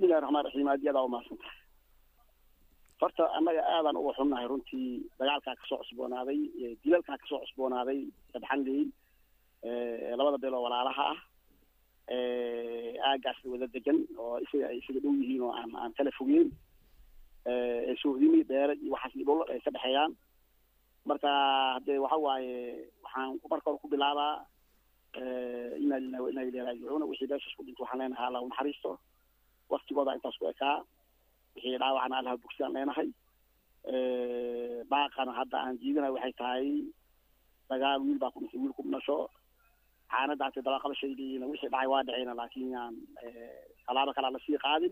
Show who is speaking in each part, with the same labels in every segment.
Speaker 1: bismillahi raxmaan raxiim aad iyo aad aa umahadsan tahay horta annaga aadaan uga xunnahay runtii dagaalkaa kasoo cusboonaaday dilalkaa kasoo cusboonaaday dabxanley labada beeloo walaalaha ah aagaas wada degan oo isaga ay isaga dhow yihiin oo aan aan kala fogeyn sohdimi dheere iyo waxaas iyo dhul ay ka dhexeeyaan marka hadee waxa waaye waxaan marka hore ku bilaabaa inaa lillahi wa inaa ilayhi raajicuuna wixii meeshaas ku dhinta waxaan leenahay allah u naxariisto waktigooda intaas ku ekaa wixii dhaawacna allaha bogsiyaan leenahay baaqana hadda aan jiidanayo waxay tahay dagaal wiil baa ku dhintay wiil ku dhasho caanadaasi dabaqabashaydiina wixii dhacay waa dhaceyna laakiin yaan tallaabo kalaa lasii qaadin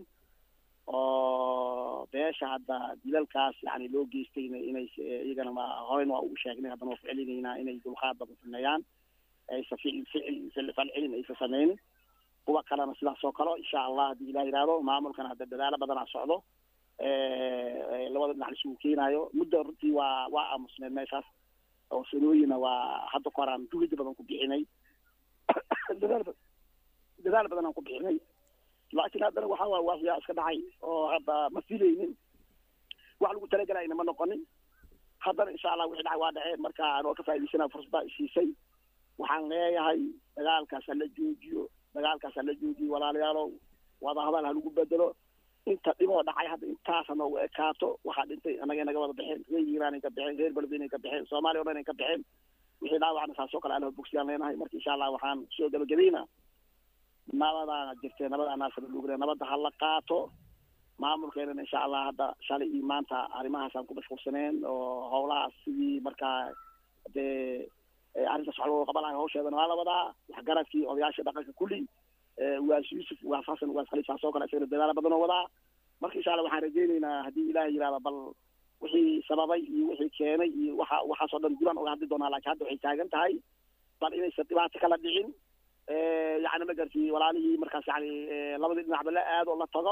Speaker 1: oo beesha hadda dilalkaas yani loo geystayna inay iyagana ma horeyna waa ugu sheegnay haddana waa ku celinaynaa inay dulqaad badan sameeyaan aysa ficil ficil falcelin aysa sameynin kuwa kalena sidaas oo kale insha allah haddii ilah yihahdo maamulkana hadda dadaalo badanaa socdo labada dhinac isugu keenaayo muddo runtii waa waa aamusneed meeshaas oo sanooyina waa hadda ka horaan juhdi badan ku bixinay dadaal dadaal badan aan ku bixinay laakiin haddana waxa waa waafiyaa iska dhacay oo hadda ma filaynin wax lagu talagelayna ma noqonin haddana insha allah wixii dhacay waa dhaceen marka anoo ka faa'idaysana fursadda isiisay waxaan leeyahay dagaalkaas hala joojiyo dagaalkaas hala joojiyo walaalayaalow wadahadal ha lagu bedelo inta dhiboo dhacay hadda intaas noogu ekaato waxaa dhintay annaga naga wada baxeen reer iiraan ay ka baxeen reer beledweyn ay ka baxeen soomaaliya o dhan ay ka baxeen wixii dhaawacna saas oo kale alaha bogsiyaan leenahay marka insha allah waxaan soo gabagabayna nabadaana jirtee nabadaanaasala lugre nabadda ha la qaato maamulkeenana insha allah hadda shalay iyo maanta arrimahaasaan ku mashquulsaneen oo howlahaas sidii markaa dee arrintaas wax loo qabanayo hawsheedana waa la wadaa waxgaradkii odayaasha dhaqanka kulli waas yuusuf waas xasan waas khaliifaas oo kale isagana dadaalo badan oo wadaa marka insha allah waxaan rajaynaynaa haddii ilaah yihahda bal wixii sababay iyo wixii keenay iyo waxa waxaasoo dhan dibaan oga hadli doonaa laakiin hadda waxay taagan tahay bal inaysan dhibaato kala dhicin yani ma garti walaalihii markaas yani labadii dhinacba la aado la tago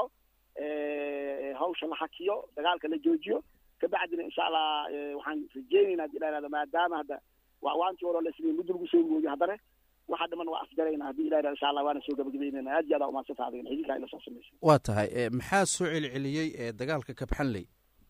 Speaker 1: hawsha la hakiyo dagaalka la joojiyo kabacdina insha allah waxaan rajeynaynaa hadii la yihahdo maadaama hadda waa awaantii hore la sameeyey muddo lagu soo gooyo haddana waxa dhiman waa afgarayna haddii ilah insha allah waana soo gabagabeynayna aad iyo aad aa umaadsantaa adigana xidilkaa ila soo samaysa
Speaker 2: waa tahay maxaa soo celceliyey ee dagaalka kabxanley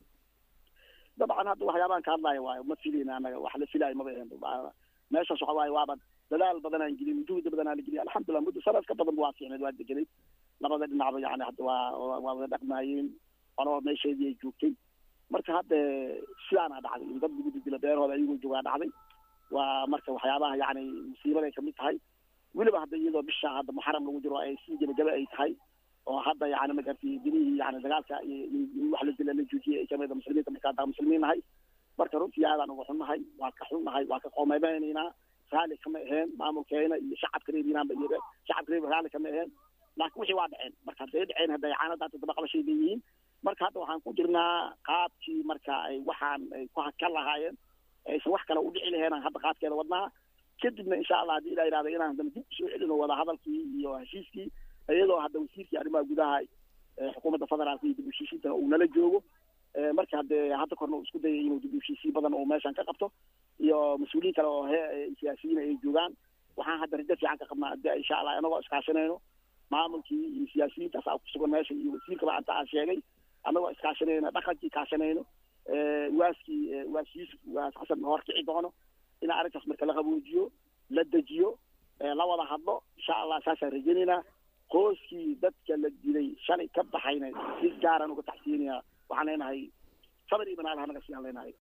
Speaker 1: dabcan hadda waxyaabahan ka hadlaya waayo ma filayna annaga wax la filaayo maba ahen meeshaas waxa waaye waaba dadaal badanaan gelin juhdi badanaa la geliya alxamdulillah muddo sanad ka badan waa fiicneed waa degenay labada dhinacba yani hadda waa waa wada dhaqmaayeen qolaba meesheedii ay joogtay marka hadda sidaana dhacday in dad lagu didilo beerahooda ayagoo joogaa dhacday waa marka waxyaabaha yani musiibaday kamid tahay weliba hadda iyadoo bisha hadda muxaram lagu jiro ay sii gebagaba ay tahay oo hadda yani magarti dilihii yani dagaalka in wax la dila la joojiyay ay kamid muslimiinta marka hadda muslimiin nahay marka runtii aadaan uga xunnahay waa ka xunnahay waa ka qoomeymaynaynaa raali kama aheen maamulkeena iyo shacabka reer iiraanba iyo shacabka reer raali kama aheen laakiin wixii waa dhaceen marka hadday dhaceen hadday caanadaata dabaqabashay leeyihiin marka hadda waxaan ku jirnaa qaabkii marka ay waxaan ay ku hakan lahaayeen aysan wax kale u dhici laheen hadda qaadkeeda wadnaa kadibna insha allah haddii ilah yihahdo inaan haddana dib usoo celino wada hadalkii iyo heshiiskii iyadoo hadda wasiirkii arrimaha gudaha xukuumadda federaalka iyo dib uheshiisiintana uu nala joogo marka hadee hadda korna uu isku dayay inuu dib uheshiisiin badan uu meeshan ka qabto iyo mas-uuliyiin kale oo he siyaasiyiin ay joogaan waxaan hadda rajo fiican ka qabnaa hadii insha allah inagoo iskaashanayno maamulkii iyo siyaasiyiintaas aa kusugan meesha iyo wasiirkaba anta aan sheegay anagoo iskaashanayno dhaqankii kaashanayno waaskii waas yuusuf waas xasan horkici doono in arrintaas marka la qaboojiyo la dejiyo la wada hadlo insha allah saasaan rajaynaynaa qoyskii dadka la dilay shalay ka baxayna si gaaran uga taxsiinaya waxaan leenahay sabar iyo banaal hanaga siyaan leenahay